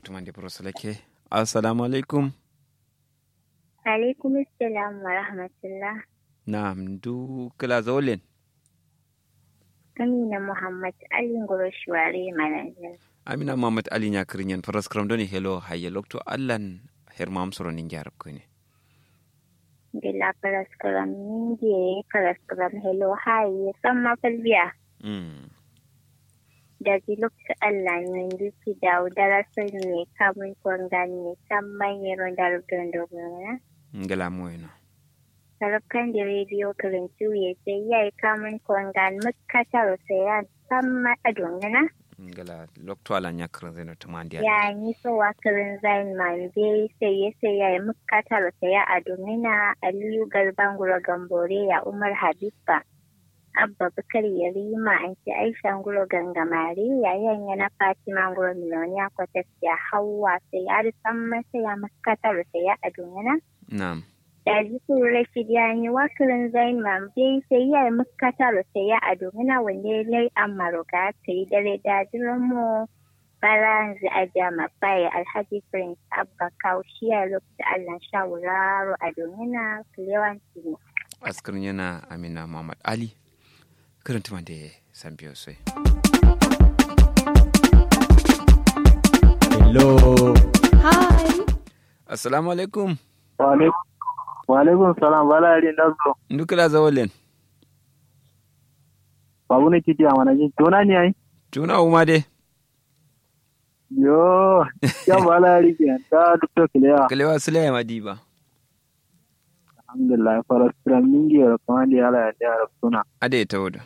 tumande brosalake assalamu alaikum alaikum assalam wa rahmatullah nam du kila zawlen amina muhammad ali ngoro shuware manajer amina muhammad ali ñakirinyen paraskram doni hello haye lokto allan hermam soro nin jarab kone bila paraskram ninge paraskram hello haye samma falbiya mm. da lokacin Allah ne duki da darasar ne kamun kwangan ne san manyan darubin dogon ngala moyno sarrafa da rediyo karantu ya sai ya yi kamun kwangan makatar sai ya san ma'adongana ngala lokto ala ñakirin zeno tumandi ya yi so wakarin zain man be sai ya sai ya yi makatar sai ya adongana aliyu garban gura gambore ya umar habibba abba bukar yarima an ce aisha nguro gangamare yayin yana fatima nguro miloniya kwatas ya hawa sai ya san masa ya makatar sai ya adungana nam da ji su rashid ya yi wakirin zain mambe sai ya yi makatar sai ya adungana wanda ya lai amaruga ta yi dare da jiran mu baranzi a jama baya alhaji prince abba kaushiya lokacin allah shawuraro adungana kulewanci ne askirin yana amina muhammad ali karanta mande san biyo sai Hello. Hi. assalamu alaikum wa alaikum salam bala yari ndazo ndukila zawlen babu ne kiti amana jin tona ni ai tuna uma de yo ya bala yari ke ta dukto kilewa kalewa sule madiba alhamdulillah farastram mingi ro kamandi ala ya da suna ade tawdo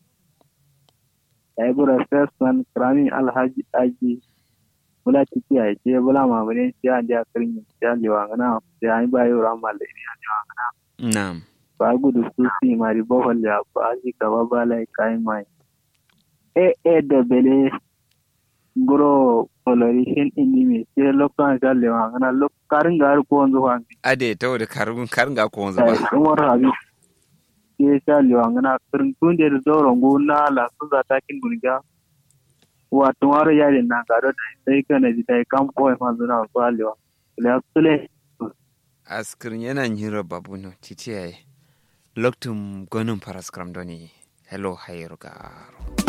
ai bura sesman krami alhaji aji bula tiki ai je bula ma bane sai an ja kirin ya liwa ngana sai ai ba yo ramal ne ya liwa ngana nam ba gudu su si mari bohol ya ba ji gaba bala kai mai e e da bele guro coloration indimi sai lokacin da liwa ngana lok karin gar ko wanzu hangi ade tawdo karun karunga ko wanzu ba umar habib ke sha liwa ngana kirin tunde da zauren gona la su za ta kin gurga wa tumaro yari na gado da sai kana ji dai kam ko ma zuna ko liwa la sule askirin yana nyiro babu no titiyaye loktum gonum paraskram doni hello hayro garo